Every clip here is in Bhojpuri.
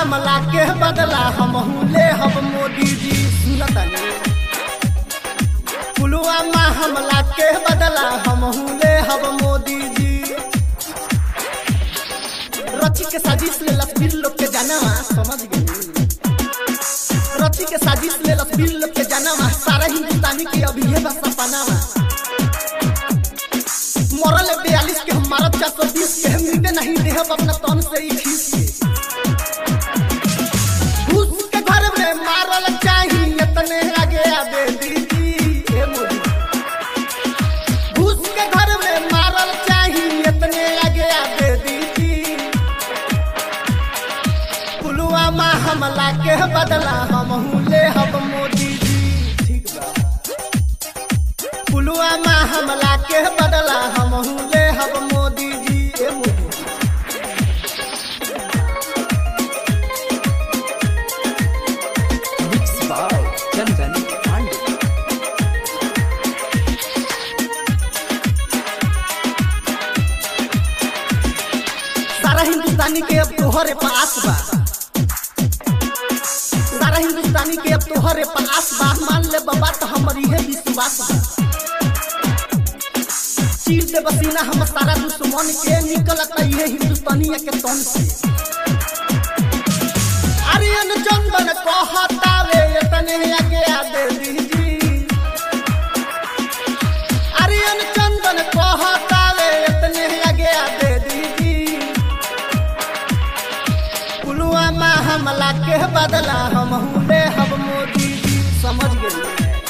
हमला के बदला हम ले हम मोदी जी सुनतनी पुलवामा हमला के बदला हम ले हम मोदी जी रची के साजिश ले लसबीर लोग के जानवा समझ गई रची के साजिश ले लसबीर लोग के जानवा सारा हिंदुस्तानी के अभी है बस सपनावा मरल बयालीस के हम मारत चार सौ बीस के हम मिटे नहीं देह अपना तन से ही खींच के घूस के घर में मारल चाही इतने आगे आबे दीदी हे मोदी घूस के घर में मारल चाही इतने आगे आबे दीदी पुलवामा हमला के बदला हम ले हम मोदी जी ठीक बा पुलवामा हमला के बदला हम ले हम मोदी जी ए Modi Mixed by Chandan Pandey. सारा हिंदुस्तानी के अब तोहरे पास बा सारा हिंदुस्तानी के अब तोहरे पास बा मान ले बाबा तो हमारी है विश्वास बा चीर दे बसीना हम सारा दुश्मन के निकलत ये हिंदुस्तानी के तन से आर्यन चंदन कहतावे इतने आगे आ दे दीजी आर्यन चंदन कहतावे इतने आगे आ दे दीदी पुलवामा हमला के बदला हम ले हम मोदी जी समझ गए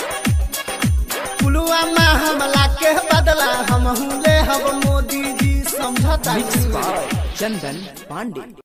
पुलवामा हमला के बदला हम ले हम मोदी जी समझता Mixed by Chandan Pandey.